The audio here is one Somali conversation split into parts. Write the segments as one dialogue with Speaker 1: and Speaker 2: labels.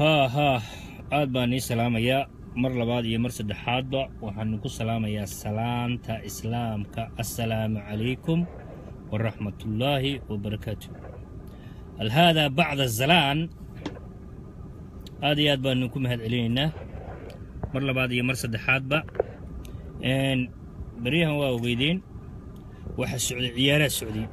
Speaker 1: haa haa aad baan nii salaamayaa mar labaad iyo mar saddexaadba waxaanu ku salaamayaa salaanta islaamka assalaamu calaykum waraxmatullaahi wabarakaatu alhaadaa bacda zalaan aad iyo aad baanu ku mahad celinaynaa mar labaad iyo mar saddexaadba beryahan waa ogeydeen waxa socday ciyaaraha socday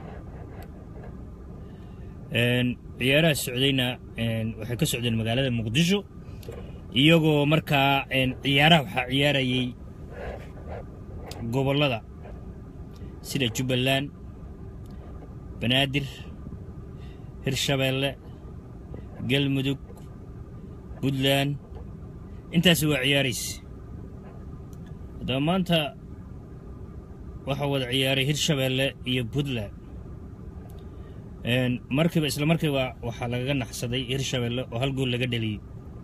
Speaker 1: ciyaaraha socdayna waxay ka socdeen magaalada muqdisho iyagoo markaa ciyaaraha waxaa ciyaarayay gobollada sida jubbaland banaadir hirshabeelle galmudug puntland intaasi waa ciyaaraysa haddaba maanta waxaa wada ciyaaray hirshabeelle iyo puntland markiiba isla markiiba waxaa lagaga naxsaday hirshabeelle oo hal gool laga dheliyey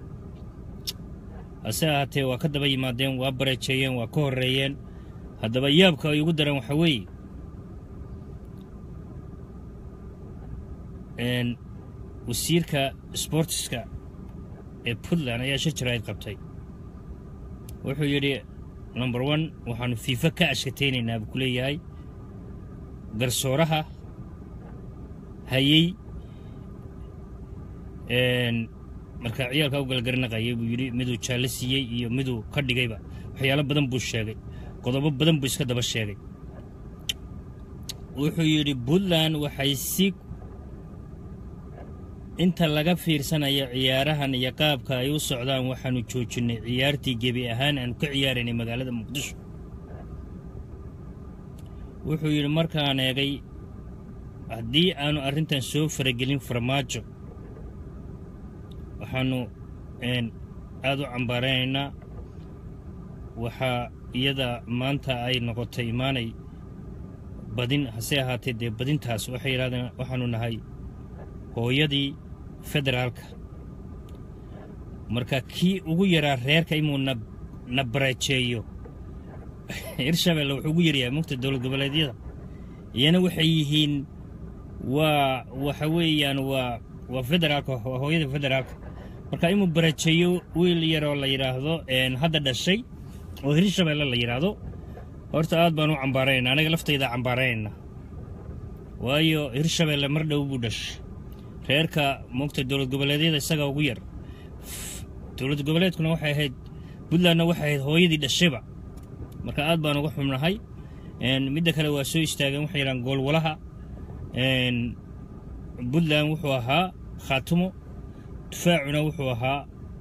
Speaker 1: hase ahaatee waa ka daba yimaadeen waa bareejeeyeen waa ka horreeyeen haddaba yaabka ay ugu dareen waxaa weeye wasiirka sbortiska ee puntland ayaa shir jaraa'id qabtay wuxuu yidhi number one waxaanu fiifa ka ashkataynaynaa buu ku leeyahay garsooraha hayey markaa ciyaalkaa u galgarinaqayay buu yidhi miduu jaallo siiyey iyo miduu ka dhigayba waxyaalo badan buu sheegay qodobo badan buu iska daba sheegay wuxuu yidhi puntland waxay si inta laga fiirsanayo ciyaarahan iyo qaabka ay u socdaan waxaanu joojinnay ciyaartii gebi ahaan aanu ka ciyaaraynay magaalada muqdisho wuxuu yidhi markaan eegay haddii aanu arrintan soo faragelin farmaajo waxaanu aad u cambaaraynaynaa waxaa iyada maanta ay noqotay imaanay badin hase ahaatee dee badintaas waxay yidhahdeen waxaanu nahay hooyadii federaalka marka kii ugu yaraa reerka inuu na bareejeeyo hirshabelle wuxuu ugu yaryahay mugta dowlad goboleedyada iyana waxay yihiin waa waxa weeyaan waa waa federaalka waa hooyada federaalka marka inuu barajeeyo wiil yaroo la yidhaahdo hadda dhashay oo hirshabelle la yidhaahdo horta aad baan u cambaaraynaa anaga laftayda cambaaraynaa waayo hirshabelle mar dhow buu dhashay reerka moogta dowlad goboleedyada isagaa ugu yar dowlad goboleedkuna waxay ahayd puntlandna waxay ahayd hooyadii dhashayba marka aad baan uga xubnahay midda kale waa soo istaageen waxay yidhahaan goolwalaha puntland wuxuu ahaa khaatumo difaacuna wuxuu ahaa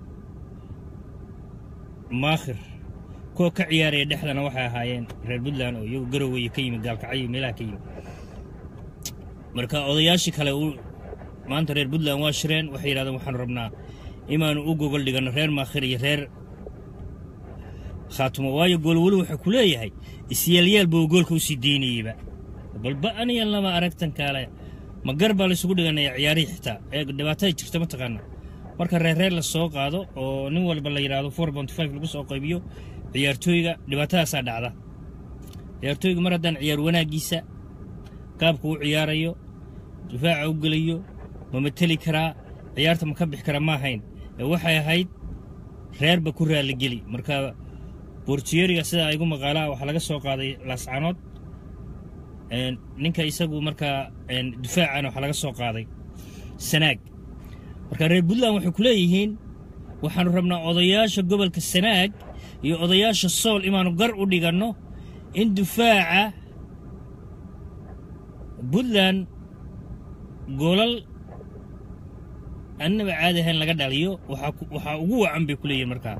Speaker 1: maakhir kuwa ka ciyaaraya dhexdana waxay ahaayeen reer puntland oo iyagu garoweye ka yimid gaalkacyo meelaha ka yimid marka odayaashii kale maanta reer puntland waa shireen waxay yidhahdeen waxaanu rabnaa inaanu u gogol dhiganno reer maakhir iyo reer khaatumo waayo goolwelu wuxuu ku leeyahay isyeelyaal buu goolka u sii deynayeyba balba anigan lama aragtan kaale ma gar baa laysugu dhiganaya ciyaarihii xitaa ee dhibaatada jirta mataqaana marka reerreer la soo qaado oo nin walba la yidhaahdo four bont five lagu soo qaybiyo ciyaartooyga dhibaatadaasaa dhacda ciyaartooyga mar haddaan ciyaar wanaaggiisa qaabku u ciyaarayo difaaca u gelayo ma mateli karaa ciyaarta ma ka bixi kara ma ahayn ee waxay ahayd reerba ku raalligeli marka bortiyeriga sidaa igu maqaalaa waxaa laga soo qaaday laascanood ninka isagu markaa difaacana waxaa laga soo qaaday sanaag marka reer puntland waxay ku leeyihiin waxaanu rabnaa odayaasha gobolka sanaag iyo odayaasha sool inaanu gar u dhiganno in difaaca puntland goolal annaba caadi ahayn laga dhaliyo waxaa ugu wacan bay ku leeyihin markaa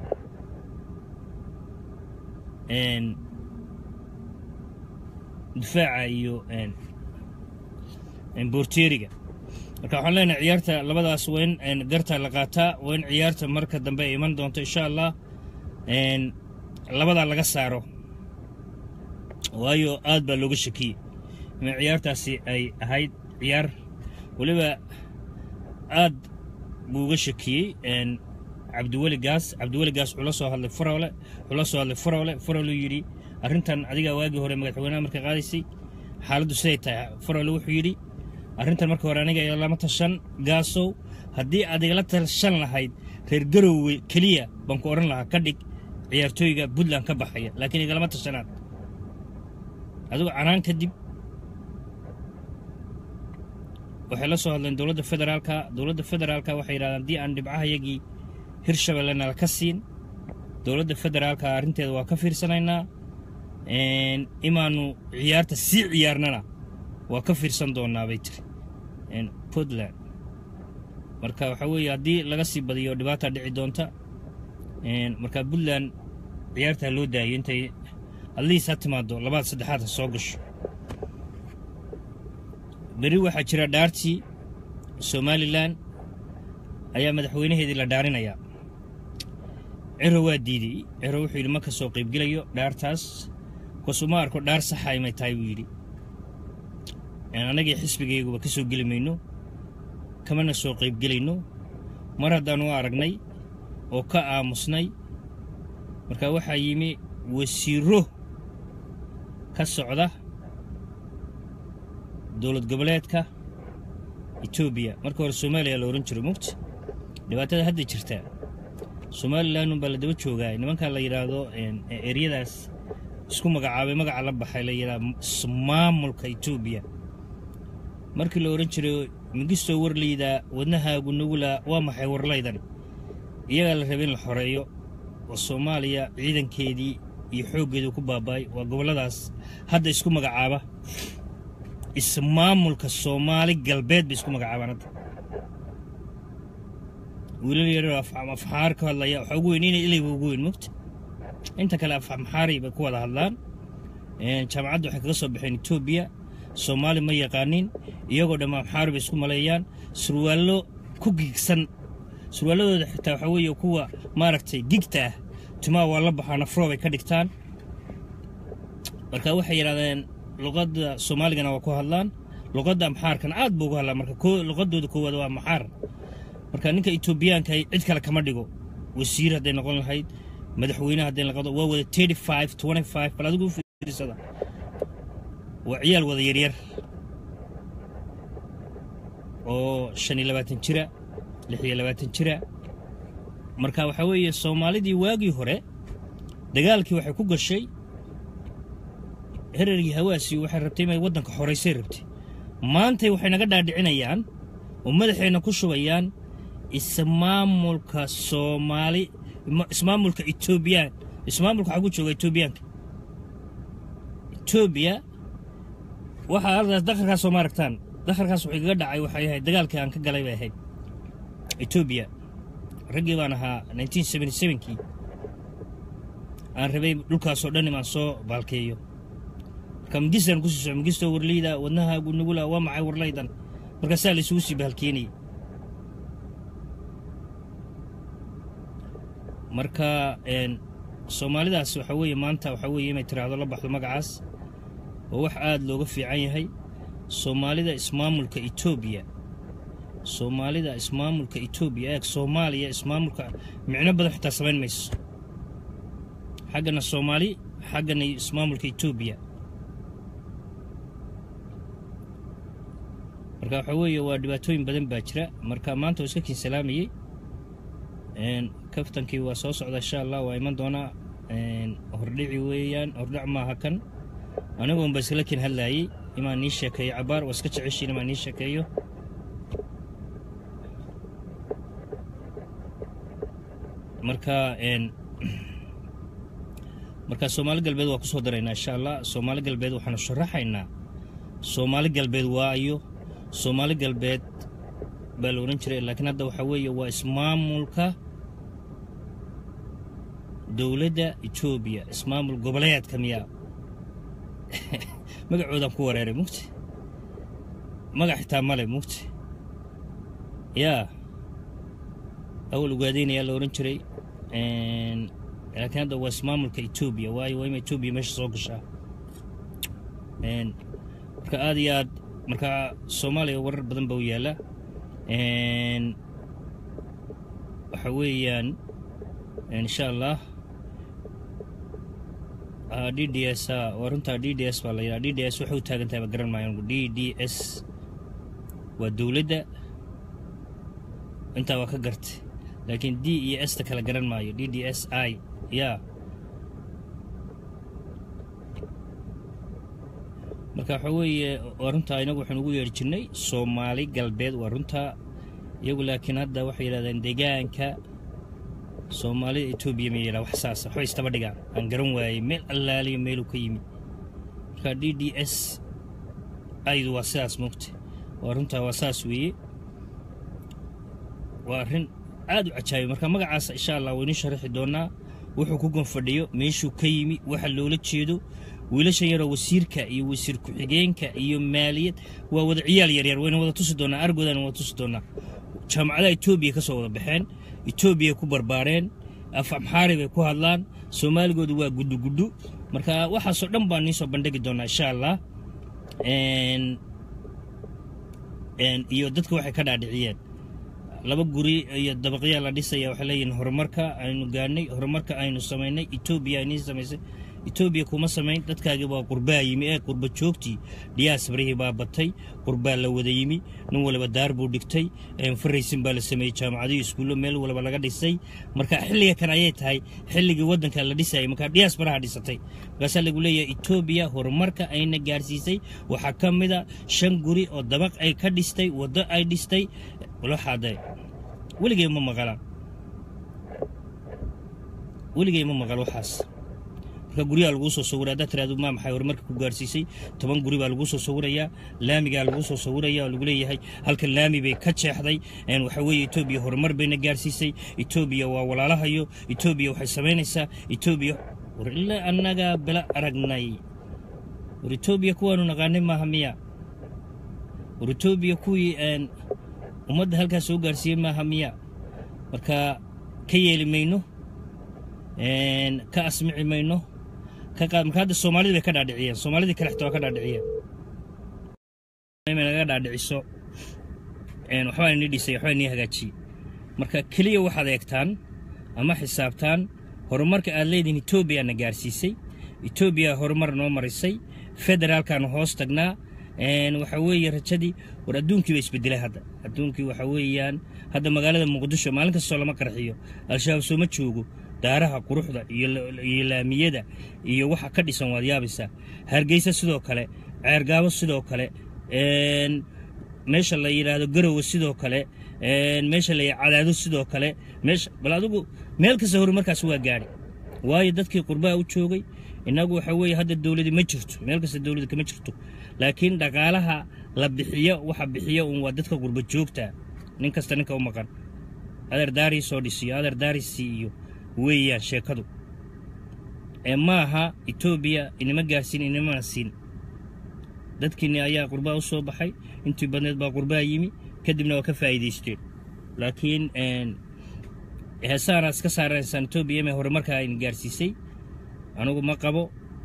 Speaker 1: difaaca iyo borteriga marka waxaan leenahay ciyaarta labadaas waa in garta la qaataa waa in ciyaarta marka dambe ay iman doonto insha allah labadaa laga saaro waayo aad baa looga shakiyey in ciyaartaasi ay ahayd ciyaar weliba aad buu uga shakiyey cabdiweli gaas cabdiweli gaas wuxuu la soo hadlay farole wuxuu la soo hadlay farole farole yidhi arrintan adigaa waagii hore madaxweynaha markay qaadaysay xaaladdu siday tahay farole wuxuu yidhi arrintan marka hore aniga lama tashan gaasow haddii aad igala talshan lahayd reer garoowe keliya baan ku odhan lahaa ka dhig ciyaartooyga puntland ka baxaya laakiin igalama tashanaad adigu canaan kadib waxay la soo hadleen dowladda federaalka dowladda federaalka waxay yidhahdeen haddii aan dhibcahayagii hirshabelle nala ka siin dowladda federaalka arrinteeda waa ka fiirsanaynaa imaanu ciyaarta sii ciyaarnana waa ka fiirsan doonaa bay tiri puntland marka waxaa weeye haddii laga sii badiyo dhibaata dhici doonta marka puntland ciyaartaa loo daayo intay adliis ha timaado labaad saddexaad ha soo gasho beri waxaa jira dhaartii somalilan ayaa madaxweynaheedii la dhaarinayaa ciro waa diidey ciro wuxuu yidhi ma ka soo qaybgelayo dhaartaas kasuma arko dhaar saxa imay tahay buu yidhi annagii xisbigayguba ka soo geli mayno kamana soo qaybgelayno mar haddaanu aragnay oo ka aamusnay marka waxaa yimi wasiiro ka socda dowlad goboleedka etoobiya marka hore soomaaliya la odhan jiro mugta dhibaatada hadda jirta somalilanun baa la daba joogaa nimankaa la yidhaahdo eryadaas isku magacaabay magaca la baxay la yidhaha maamulka etoobiya markii la odhan jiray mingistoo warlaydaa wadnahaagu nugula waa maxay warlaydan iyagaa la rabay in la xoreeyo oo soomaaliya ciidankeedii iyo xooggeedu ku baaba'ay waa gobolladaas hadda isku magacaaba ismaamulka soomaali galbeed bay isku magacaabaan hadda wiilal yaroo afxaar ka hadlaya waxaa ugu weyn inay ilayba ugu weyn mogta inta kale afmaxaari bay ku wada hadlaan jaamacadda waxay kaga soo baxeen etoobiya soomaali ma yaqaanin iyagoo dhamma amxaari bay isku maleeyaan surwaallo ku gigsan surwaalladooda xitaa waxaa weeye kuwa maaragtay gigta ah timaha waa la baxaa nafroo bay ka dhigtaan marka waxay yidhahdeen luqadda soomaaligana waa ku hadlaan luqadda amxaarkana aad buu ugu hadlaan marka luqadooda koowaad waa amxaar marka ninka etoobiyaanka cid kale kama dhigo wasiir hadday noqon lahayd madaxweyne hadday noqodo waa wada thirty five twenty five bal adigu fiirsada waa ciyaal wada yaryar oo shan iyo labaatan jira lix iyo labaatan jira marka waxaa weeye soomaalidii waagii hore dagaalkii waxay ku gashay herargii hawaasi waxay rabtay inay waddanka xoraysay rabtay maantay waxay naga dhaadhicinayaan oo madaxeenna ku shubayaan ismaamulka soomaali ismaamulka etoobiyaan ismaamulka waxaa ku jooga etoobiyaanka etoobiya waxaa ardaas dakharkaas soo ma aragtaan dakharkaas wuxuu igaga dhacay waxay ahayd dagaalkii aan ka galay bay ahayd etoobiya raggii baan ahaa nineteen seventy sevenkii aan rabay dhulkaasoo dhan imaan soo baalkeeyo marka mangistaan kusii soco mangistoo warleyda wadnahaagu nugula waa maxay warlaydan markaasaa la isugu sii baalkeenayay marka soomaalidaas waxaa weeye maanta waxaa weeye inay tiraahdo la baxdo magacaas oo wax aad looga fiican yahay soomaalida ismaamulka etoobiya soomaalida ismaamulka etoobiya eeg soomaaliya ismaamulka micno badan xitaa samayn mayso xaggana soomaali xaggana ismaamulka etoobiya marka waxaa weeye waa dhibaatooyin badan baa jira marka maanta oo iska kiin salaamayey kaftankii waa soo socda insha allah waa iman doonaa hordhici weeyaan hordhac maaha kan anigoon ba iskala kin hadlaayey imaan nii sheekeeyo cabaar waa iska jeceshiin imaan nii sheekeeyo marka marka soomaali galbeed waa ku soo daraynaa insha allah soomaali galbeed waxaanu sharaxaynaa soomaali galbeed waayo soomaali galbeed baa la odhan jiray laakiin hadda waxaa weeye waa ismaamulka dowladda etoobiya ismaamul goboleedka miyaa magacoodaan ku wareeray mugti magac xitaa male mugti yaa awal ugaadeynayaa la odhan jiray laakiin hadda waa ismaamulka etoobiya waayo waa ima etoobiya meesha soo gashaa marka aad iyo aad marka soomaaliya warar badan baa u yaalla waxa weeyaan insha allah d d s waa runtaa d d s baa la yidhaha d d s waxay u taagan tahay ba garan maayo d d s waa dowladda intaa waa ka gartay laakiin d iyo s ta kala garan maayo d d s i yaa marka waxaa weeye waa runtaa inagu waxaan ugu yeedhi jirnay soomaali galbeed waa runtaa iyagu laakiin hadda waxay yidhahdeen deegaanka soomaalida etoobiya ma yidhaha wax saasa waxbay istaba dhigaan aan garan waayey meel allaaliyo meeluu ka yimid marka d d s aydu waa sidaas moogta waa runtaa waa saas weeye waa arrin aad u cajaabiy marka magacaas insha allah waynu sharaxi doonaa wuxuu ku gonfadhiyo meeshuu ka yimi waxa loola jeedo wiilashan yaroo wasiirka iyo wasiir ku-xigeenka iyo maaliyad waa wada ciyaal yaryar wayna wada tusi doonaa argoodana wada tusi doonaa jaamacadaha etoobiya ka soo wada baxeen etoobiya ku barbaareen af amxaari bay ku hadlaan soomaaligoodu waa gudugudhu marka waxaasoo dhan baan niisoo bandhigi doonaa insha allah iyo dadka waxay ka dhaadhiciyeen laba guri iyo dabaqyaa la dhisaya waxay leeyihiin horumarka aynu gaadhnay horumarka aynu samaynay etoobiya aynii samaysay etoobiya kuma samayn dadkaagii waa qurbaa yimi ee qurba joogtii dhiyaasbarihii baa batay qurbaa la wada yimi nin waliba daar buu dhigtay faraysin baa la sameeyey jaamacadiyo iskuullo meel waliba laga dhisay marka xilliga kan ayay tahay xilligii waddanka la dhisayay marka dhiyaasbaraha dhisatay markaasaa lagu leeyahay etoobiya horumarka ayna gaarsiisay waxaa ka mida shan guri oo dabaq ay ka dhistay waddo ay dhistay waxaade weligay ma maqalaan weligay ma maqal waxaas marka guryaha laguu soo sawira haddaad tiraado maa maxay horumarka ku gaarsiisay toban guri baa laguu soo sawirayaa laamigaa laguu soo sawiraya oo lagu leeyahay halkan laami bay ka jeexday waxa weeye etoobiya horumar bayna gaarsiisay etoobiya waa walaalahayo etoobiya waxay samaynaysaa etoobiya war ilaa annagaa bila aragnay war etoobiya kuwaanu naqaanay maaha miya war etoobiya kuwii ummadda halkaas soo gaarsiiyey maaha miya marka ka yeeli mayno ka asmici mayno marka hadda soomaalida bay ka dhaadhiciyeen soomaalidii kale xitaa waa ka dhaadhiciyeen naga dhaadhiciso waxbaa nii dhisay waxbaa nii hagaajiyey marka keliya waxaad eegtaan ama xisaabtaan horumarka aad leedihin etoobiya na gaarsiisay etoobiya horumar noo marisay federaalkaanu hoos tagnaa waxa weeye rajadii war adduunkii ba isbedelay hadda adduunkii waxa weeyaan hadda magaalada muqdisho maalin kastoo lama qarxiyo al-shabaab sooma joogo daaraha quruxda iyo laamiyada iyo waxa ka dhisan waad yaabaysaa hargeysa sidoo kale ceergaabo sidoo kale meesha la yidhaahdo garowe sidoo kale meesha la cadaado sidoo kale meesha bal adigu meel kasta horumarkaas waa gaadhi waayo dadkii qurbaha u joogay innagu waxa weeye hadda dowladi ma jirto meel kasta dowladi kama jirto laakiin dhaqaalaha la bixiyo waxa bixiya uun waa dadka qurba joogta nin kasta ninka u maqan adeer daarii soo dhisiyo adeer daarisi iyo weeyaan sheekadu ee maaha etoobiya inima gaarsiin inimana siin dadkiinni ayaa qurbaa u soo baxay intii badneed baa qurbaa yimi kadibna waa ka faa'iidaysteen laakiin heesaana iska saaraysaan etoobiya ime horumarkaa ayna gaarsiisay anugu ma qabo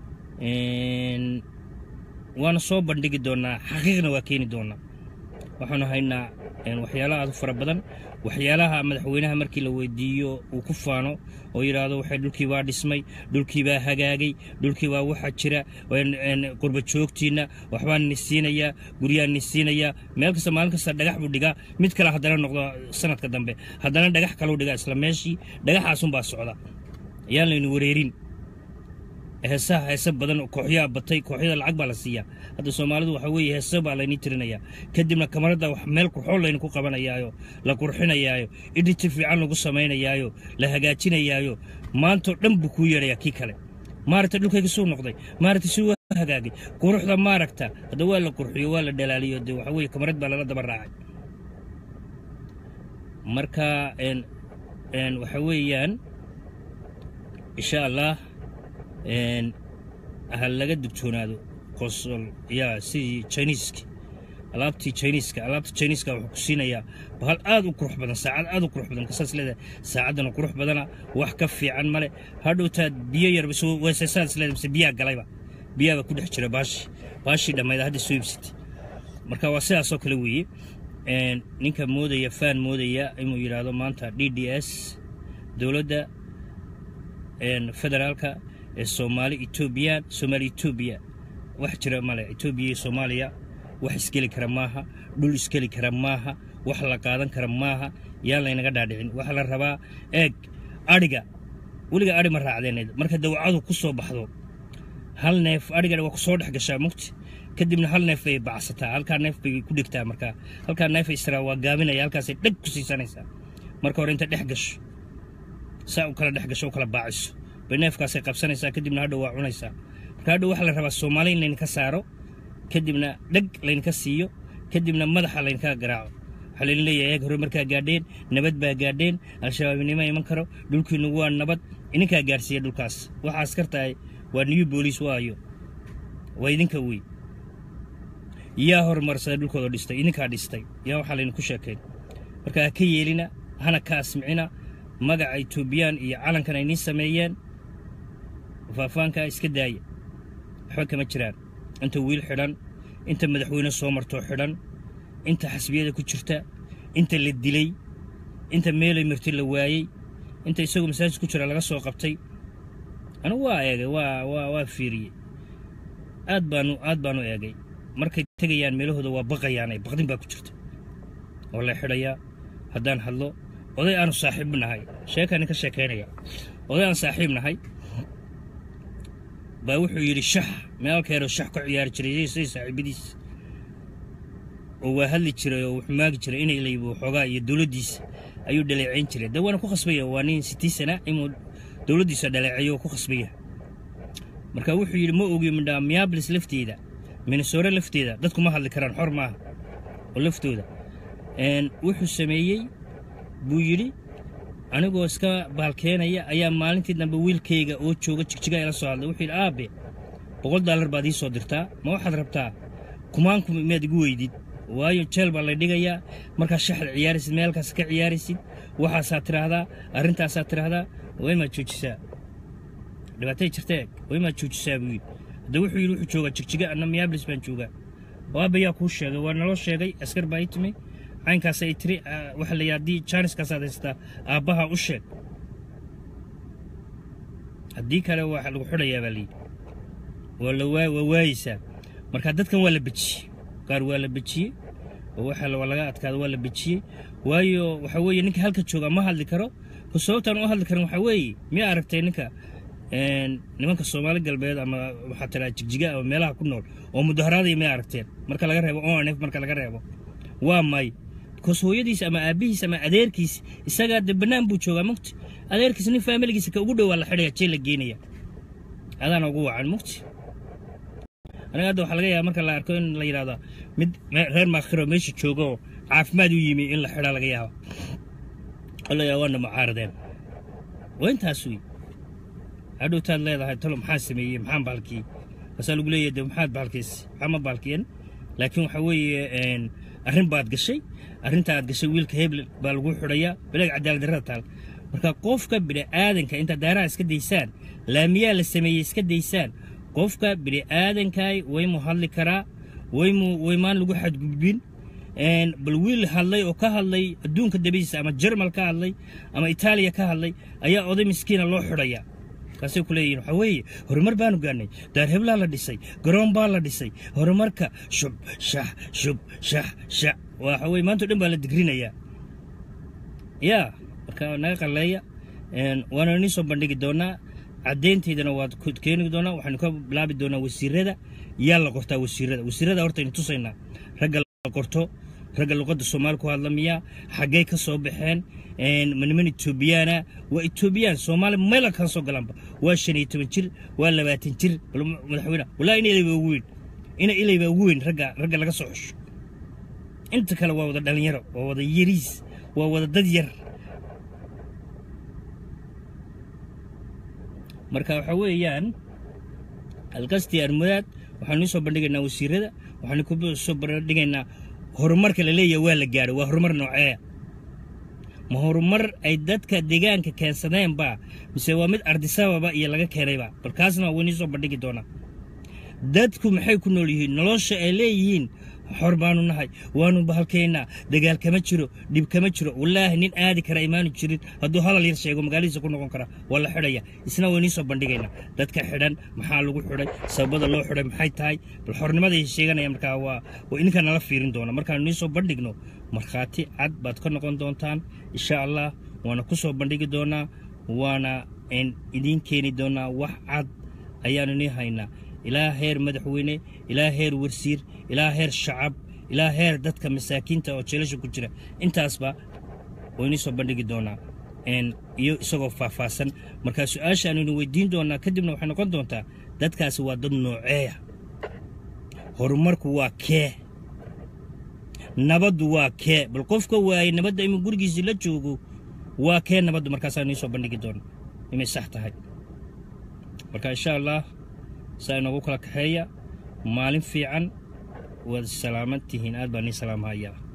Speaker 1: waana soo bandhigi doonnaa xaqiiqna waa keeni doonnaa waxaanu haynaa waxyaalaha aad u fara badan waxyaalaha madaxweynaha markii la weydiiyo uu ku faano oo yidhaahdo waxay dhulkii baa dhismay dhulkii baa hagaagay dhulkii baa waxa jira qurba joogtiinna waxbaan ni siinayaa guryaan ni siinayaa meel kasta maalin kasta dhagax buu dhigaa mid kale haddana noqdo sanadka dambe haddana dhagax kaleu dhigaa isla meeshii dhagaxaasunbaa socda ayaan laynu wareerin heesaha heese badan kooxyaa batay kooxyada lacag baa la siiyaa hadda soomaalidu waxa weeye heese baa laynii tirinayaa kadibna kamaradda wax meel qurxoon laynu ku qabanayaayo la qurxinayaayo idhiti fiican lagu samaynayaayo la hagaajinayaayo maantao dhan buu kuu yeedhayaa kii kale maaragta dhulkayga suu noqday maaragta suu hagaagay quruxda maaragta hadda waa la qurxiyo waa la dhalaaliyo dee waxa weeye kamarad baa lala daba raacay marka waxa weeyaan insha allah ha laga digtoonaado qosol yaa sidii jiniiski alaabtii jiniiska alaabta jiniiska wuxuu ku siinayaa bahal aad u qurux badan saacad aad u qurux badan kasaas leedahay saacaddana qurux badana wax ka fiican male hadhowtaad biyo yar weesaysaad isleedahay mise biyaa galayba biyaaba ku dhex jira baashi baashii dhammayda hadda soo ibsatay marka waa sidaasoo kale weeye ninka moodaya faan moodaya inuu yidhaahdo maanta d d s dowladda federaalka ee soomaali etoobiyaan soomaali etoobiya wax jira male etoobiya iyo soomaaliya wax isgeli kara maaha dhul isgeli kara maaha wax la qaadan kara maaha yaan laynaga dhaadhicin waxaa la rabaa eeg adhiga weliga adhi ma raacdeen marka dawcadu ku soo baxdo hal neef adhigana waa ku soo dhex gashaa mugti kadibna hal neef bay bacsataa halkaa neef bay ku dhigtaa markaa halkaa neef israa waa gaabinaya halkaasay dheg ku siisanaysaa marka hore inta dhex gasho saa u kala dhex gasho u kala baaciso bay neefkaasay qabsanaysaa kadibna hadhow waa cunaysaa marka hadhow waxaa la rabaa soomaali in laydinka saaro kadibna dheg laydinka siiyo kadibna madaxa laydinka garaaco waxaa laydin leeyahay eeg hore markaa gaadheen nabad baa gaadheen al-shabaabnimo iman karo dhulkiinu waa nabad idinkaa gaadhsiiya dhulkaas waxaa askartahay waa new booliis waayo waa idinka wey yaa horumarsada dhulkooda dhistay idinkaa dhistay yaa waxaa laydinku sheekayn marka ha ka yeelina hana ka asmicina magaca etoobiyaan iyo calankan ay nii sameeyeen faafaankaa iska daaya waxba kama jiraan inta wiil xidhan inta madaxweyne soo martoo xidhan inta xasbiyada ku jirta inta la dilay inta meelay marti la waayey inta isagoo masaajid ku jira laga soo qabtay anigu waa eegay waa waa waa fiiriyey aad baanu aad baanu eegay markay tegayaan meelahooda waa baqayaanay baqdin baa ku jirta oo la xidhayaa haddaan hadlo oday aanu saaxiib nahay sheekaan ka sheekaynaya oday aan saaxiib nahay baa wuxuu yidhi shax meelkeero shax ka ciyaari jiray say saaxiibadiis oo waa hadli jiray oo wuxuu maagi jiray inay laybo xoogaa iyo dowladdiisa ayuu dhaleecayn jiray dee waana ku khasbaya waa nin sitii sana inuu dowladdiisa dhaleecayo oo ku khasbaya marka wuxuu yidhi ma ogi midhaa miyaablis lafteeda minnesore lafteeda dadku ma hadli karaan xor maaha oo laftooda wuxuu sameeyey buu yidhi anigoo iska baalkeenaya ayaa maalintii dambe wiilkayga oo jooga jigjiga ila soo hadlay wuxuu yidhi aabe boqol daalar baad ii soo dirtaa ma waxaad rabtaa kumaanku miyaad igu weydid waayo jeel baa lay dhigayaa markaa shaxad ciyaaraysid meelkaas ka ciyaaraysid waxaasaad tidhaahdaa arrintaasaad tidhaahdaa waa imaad joojisaa dhibaatay jirtee waa imaad joojisaa buu yidhi hadda wuxuu yidhi wuxuu joogaa jigjiga anna miyaablis baan joogaa oo aabbayaa kuu sheegay waa naloo sheegay askar baa ii timi caynkaas ay tiri waxa la haddii jaaniskaasaad haystaa aabbaha u sheeg haddii kale waa lagu xidhayaa baa layidhi waa la waa waa waayeysaa marka dadkan waa la bejiyey qaar waa la bejiyey oo waxa waa laga adkaada waa la bejiyey waayo waxa weeye ninka halka jooga ma hadli karo ku sababtaan u hadli karin waxaa weeye miyaa aragtay ninka nimanka soomaali galbeed ama waxaa tiraa jigjiga ama meelaha ku nool oo mudaharaadaya miyaa aragteen marka laga reebo onf marka laga reebo waa may bikoos hooyadiis ama aabbihiis ama adeerkiis isagaa de bannaan buu joogaa mugti adeerkiis nin faamiligiisa ka ugu dhowaa la xidhaya jeel la geenaya adaana ugu wacan mugti aniga hadda waxaa laga yaaba marka la arko in la yidhahdo mid reer maakhiro meesha jooga oo caafimaad u yimi in la xidhaa laga yaaba oo la yaaba waana mucaaradeen waa intaas wey hadhowtaad leedahay talo maxaa sameeyey maxaan baalkiyey baasaa lagu leeyahay de maxaad baalkiis maxaa ma baalkiyen laakiin waxaa weeye arrin baad gashay arrinta aad gashay wiilka hebel baa lagu xidhayaa bilaag cadaalad darrada taal marka qofka bini'aadanka intaad daaraha iska daysaan laamiyaa la sameeyey iska daysaan qofka bini'aadankaay waymu hadli karaa waymu waymaan lagu xadgudbin bal wiil hadlay oo ka hadlay adduunka dabadiisa ama jermal ka hadlay ama itaaliya ka hadlay ayaa oday miskiina loo xidhayaa kaasay ku leeyihin waxaa weeye horumar baanu gaarnay daar heblaa la dhisay garoon baa la dhisay horumarka shub shax shub shax shax waxa weye maanta o dhan baa la digrinayaa yaa marka naga qalleeya waana inii soo bandhigi doonaa caddayntaydana waad keeni doonaa waxaynu ka bilaabi doonaa wasiirada yaa la qortaa wasiirada wasiirada horta aynu tusaynaa ragga la qorto ragga luqadda soomaali ku hadla miyaa xaggay ka soo baxeen ma niman etoobiyaana waa etoobiyaan soomaali meela kaan soo galaanba waa shan iyo toban jir waa labaatan jir bal madaxweyne wallahi ina ilay baa ugu weyn ina ilay baa ugu weyn ragga ragga laga soo xusho inta kale waa wada dhalinyaro waa wada yariis waa wada dad yar marka waxaa weeyaan alkastii armudaad waxaanu soo bandhigaynaa wasiirada waxaanu ku soo bandhigaynaa horumarka la leeyahay waa la gaadho waa horumar nooceeya ma horumar ay dadka deegaanka keensadeenba mise waa mid ardisababa iyo laga keenayba balkaasna waa weynii soo bandhigi doonaa dadku maxay ku nool yihiin nolosha ay leeyihiin xor baanu nahay waanu bahalkaynaa dagaal kama jiro dhib kama jiro wallaahi nin aadi kara imaanu jirin hadduu hadal yar sheego magaaladiisa ku noqon kara waa la xidhaya isna waynii soo bandhigaynaa dadka xidhan maxaa lagu xidhay sababada loo xidhay maxay tahay bal xornimaday sheeganaya markaa waa waa idinka nala fiirin doona markaanu nii soo bandhigno markhaati cad baad ka noqon doontaan insha allah waana ku soo bandhigi doonaa waana idiin keeni doonaa wax cad ayaanu nii haynaa ilaa heer madaxweyne ilaa heer warsiir ilaa heer shacab ilaa heer dadka masaakiinta oo jeelasha ku jira intaasba waynii soo bandhigi doonaa iyo isagoo faahfaahsan markaa su-aashaanuynu weydiin doonaa kadibna waxay noqon doontaa dadkaasi waa dad nooceeya horumarku waa kee nabaddu waa kee bal qofka waayey nabadda ima gurigiisii la joogo waa kee nabaddu markaasaa nii soo bandhigi doona inay sax tahay marka insha allah saa inoogu kala kaxeeya maalin fiican waad salaaman tihiin aad baa nii salaamhayaa